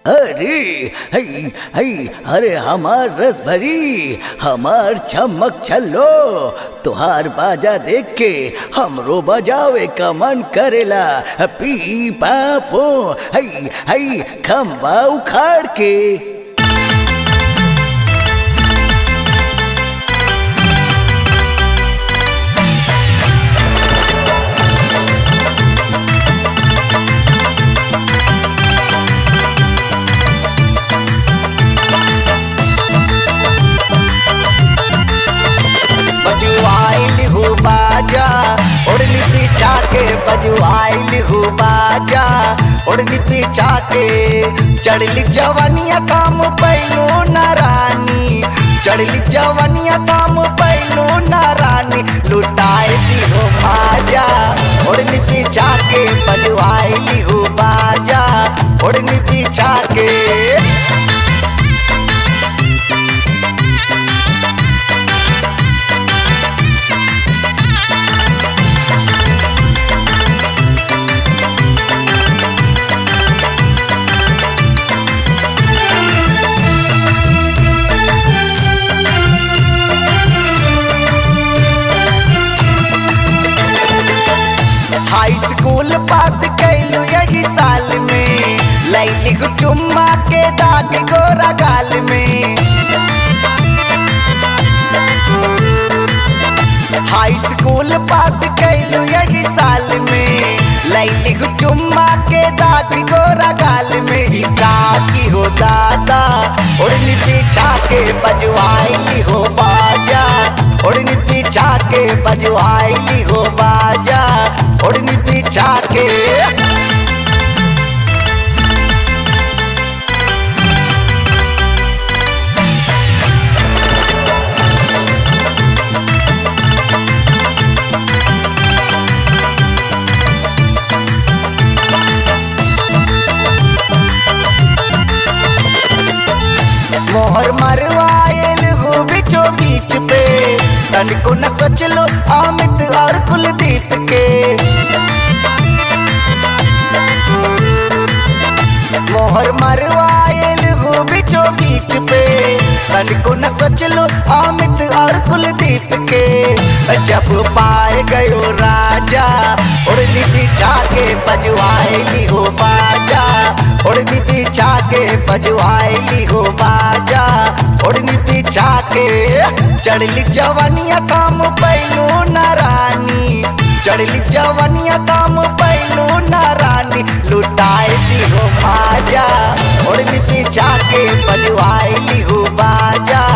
अरे हई हई अरे हमार रस भरी हमार चमक छल्लो तुहार बाजा देख के हमरो बजावे का मन करेला पी पापो हई हई खम्बा उखाड़ के बजुआइल हो बाजा ओढ़नी पीछा के बजुआइल हो बाजा ओढ़नी पीछा के चढ़ली जवनिया काम पैलो न रानी चढ़ली जवनिया काम पैलो न रानी लुटाए दी हो बाजा ओढ़नी पीछा के बजुआइल हो बाजा ओढ़नी पीछा के हाई स्कूल पास कैलू यही साल में लैली गो चुम्मा के दाग गोरा गाल में हाई स्कूल पास कैलू यही साल में लैली गो चुम्मा के दाग गोरा गाल में ही की हो दादा ओढ़नी पीछा के बजवाई हो बाजा ओढ़नी पीछा के बजवाई हो बाजा ओढ़नी पीछा के मोहर मरवायल हो बिचो बीच पे तनिको न सोचलो अमित और कुलदीप के मोहर मरवायल हो बिचो बीच पे तनिको न सोचलो अमित और कुलदीप के जब पाए गयो राजा उड़नी बिछा के बजवाएली हो बाजा उड़नी बिछा के बजवाएली हो बाजा उड़नी बिछा के चढ़ली जवनिया काम पैलो न रानी चढ़ली जवनिया काम पैलो न रानी लुटाए दी हो बाजा उड़नी बिछा के बजवाएली हो बाजा